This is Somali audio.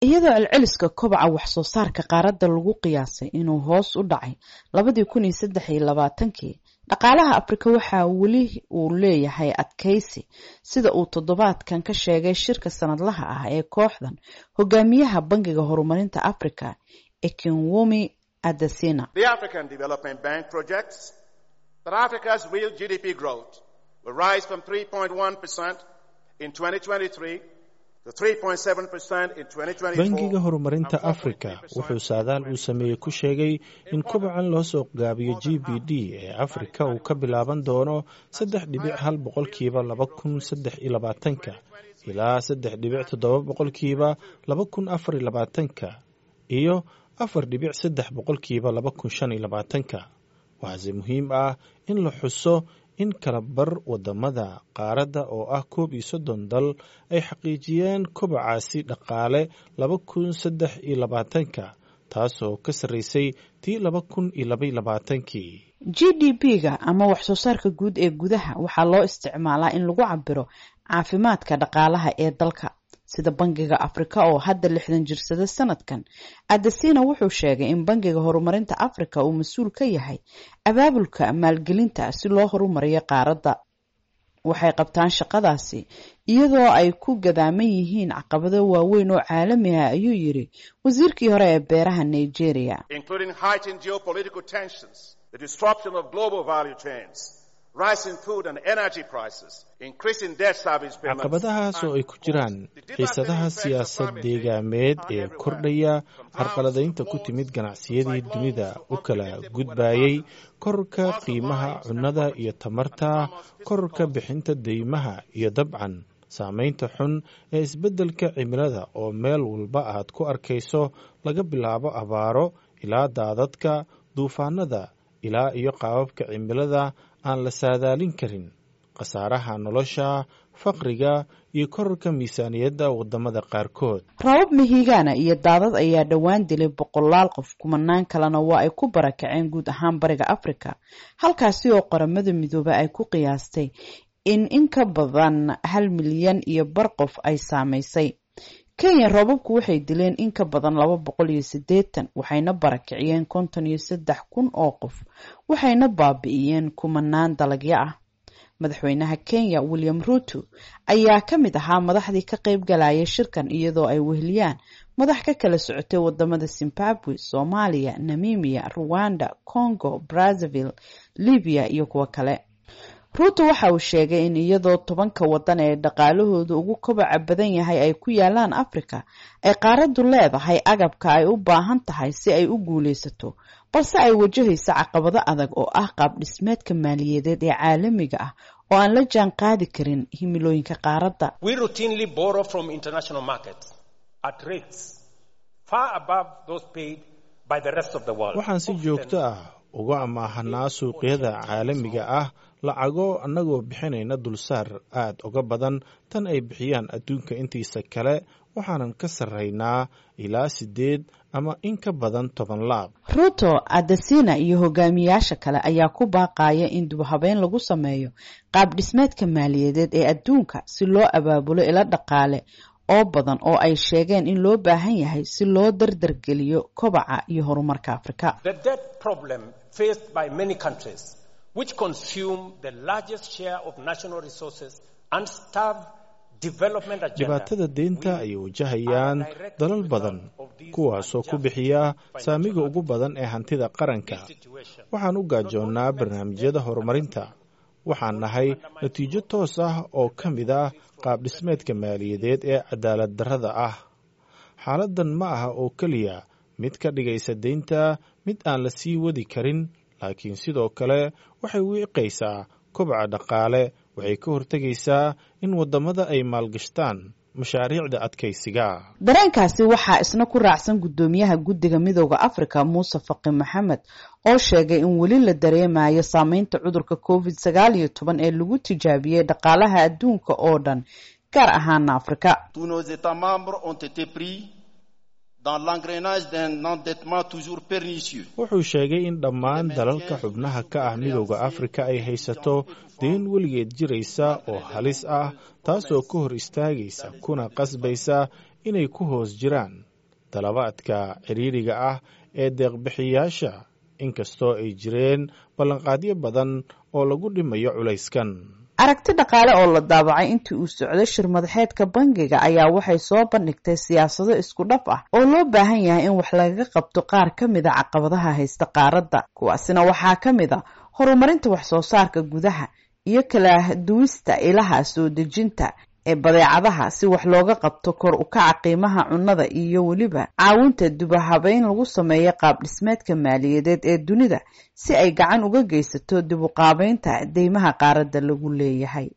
iyadoo celceliska kobaca wax soo saarka qaaradda lagu qiyaasay inuu hoos u dhacay labadii kun iyo saddex iyo labaatankii dhaqaalaha afrika waxaa weli uu leeyahay adkaysi sida uu toddobaadkan ka sheegay shirka sanadlaha ah ee kooxdan hogaamiyaha bangiga horumarinta africa ekinwumi adesina bangiga horumarinta afrika wuxuu saadaal uu sameeyey ku sheegay in kobacan loo soo gaabiyo g b d ee afrika uu ka bilaaban doono saddex dhibic hal boqolkiiba laba kun saddex iyo labaatanka ilaa saddex dhibic toddoba boqolkiiba laba kun afar iyo labaatanka iyo afar dhibic saddex boqolkiiba laba kun shan iyo labaatanka waxaase muhiim ah in la xuso in kala bar wadamada qaaradda oo ah koob iyo soddon dal ay xaqiijiyeen kobacaasi dhaqaale laba kun saddex iyo labaatanka taasoo ka sarreysay tii laba kun iyo labaiyo labaatankii g d p-ga ama wax soo saarka guud ee gudaha waxaa loo isticmaalaa in lagu cabiro caafimaadka dhaqaalaha ee dalka sida bangiga afrika oo hadda lixdan jirsada sanadkan adesina wuxuu sheegay in bangiga horumarinta afrika uu mas-uul ka yahay abaabulka maalgelinta si loo horumariyo qaaradda waxay qabtaan shaqadaasi iyadoo ay ku gadaaman yihiin caqabado waaweyn oo caalami ah ayuu yiri wasiirkii hore ee beeraha nigeria caqabadahaas oo ay ku jiraan xiisadaha siyaasad deegaameed ee kordhaya carqaladaynta ku timid ganacsiyadii dunida u kala gudbayay kororka qiimaha cunnada iyo tamarta kororka bixinta deymaha iyo dabcan saamaynta xun ee isbeddelka cimilada oo meel walba aad ku arkayso laga bilaabo abaaro ilaa daadadka duufaanada ilaa iyo qaababka cimilada aan la saadaalin karin khasaaraha nolosha faqriga iyo kororka miisaaniyadda wadamada qaarkood rabab mihigaana iyo daadad ayaa dhowaan dilay boqolaal qof kumanaan kalena waa ay ku barakaceen guud ahaan bariga africa halkaasi oo qaramada midoobe ay ku qiyaastay in in ka badan hal milyan iyo bar qof ay saamaysay kenya roobabku waxay dileen in ka badan laba boqol iyo siddeetan waxayna barakiciyeen konton iyo saddex kun oo qof waxayna baabi'iyeen kumanaan dalagyo ah madaxweynaha kenya william ruto ayaa ka mid ahaa madaxdii ka qayb galaya shirkan iyadoo ay weheliyaan madax ka kala socotay wadamada zimbabwe soomaaliya namimiya ruwanda congo brazzaville libiya iyo kuwo kale ruuto waxa uu sheegay in iyadoo tobanka wadan ee dhaqaalahooda ugu kobaca badan yahay ay ku yaalaan africa ay qaaraddu leedahay agabka ay u baahan tahay si ay u guulaysato balse ay wajahaysa caqabado adag oo ah qaab dhismeedka maaliyadeed ee caalamiga ah oo aan la jaan qaadi karin himilooyinka qaaradda waxaan si joogto ah uga amaahanaa suuqyada caalamiga ah lacago annagoo bixinayna dulsaar aad uga badan tan ay bixiyaan adduunka intiisa kale waxaanan ka sarraynaa ilaa siddeed ama in ka badan toban laab ruto adesina iyo hogaamiyaasha kale ayaa ku baaqaya in dubhabeyn lagu sameeyo qaab dhismeedka maaliyadeed ee adduunka si loo abaabulo ilo dhaqaale oo badan oo ay sheegeen in loo baahan yahay si loo dardargeliyo kobaca iyo horumarka afrika which consume the largest share of national resources and starve development agenda. dhibaatada deynta ay wajahayaan dalal badan kuwaasoo ku bixiya saamiga ugu badan ee hantida qaranka waxaan u gaajoonnaa barnaamijyada horumarinta waxaan nahay natiijo toos ah oo ka mid ah qaab dhismeedka maaliyadeed ee cadaalad darrada ah xaaladdan ma aha oo keliya mid ka dhigaysa deynta mid aan la sii wadi karin laakiin sidoo kale waxay wiiqaysaa kobaca dhaqaale waxay ka hortegaysaa in waddamada ay maalgashtaan mashaariicda adkaysiga dareenkaasi waxaa isna ku raacsan guddoomiyaha guddiga midooda africa muuse faqi maxamed oo sheegay in weli la dareemayo saameynta cudurka covid sagaal iyo toban ee lagu tijaabiyey dhaqaalaha adduunka oo dhan gaar ahaana afrika wuxuu sheegay in dhammaan dalalka xubnaha ka ah midooda afrika ay haysato deen weligeed jiraysa oo halis ah taasoo ka hor istaagaysa kuna qasbaysa inay ku hoos jiraan dalabaadka ciriiriga ah ee deeqbixiyaasha inkastoo ay jireen ballanqaadyo badan oo lagu dhimayo culayskan aragti dhaqaale oo la daabacay intii uu socday shir madaxeedka bangiga ayaa waxay soo bandhigtay siyaasado isku dhaf ah oo loo baahan yahay in wax lagaga qabto qaar ka mid a caqabadaha haysta qaaradda kuwaasina waxaa ka mid a horumarinta wax soo saarka gudaha iyo kala duwista ilaha soo dejinta ee badeecadaha si wax looga qabto kor u kaca qiimaha cunnada iyo weliba caawinta dubahabeyn lagu sameeyo qaab dhismeedka maaliyadeed ee dunida si ay gacan uga geysato dib u qaabeynta deymaha qaaradda lagu leeyahay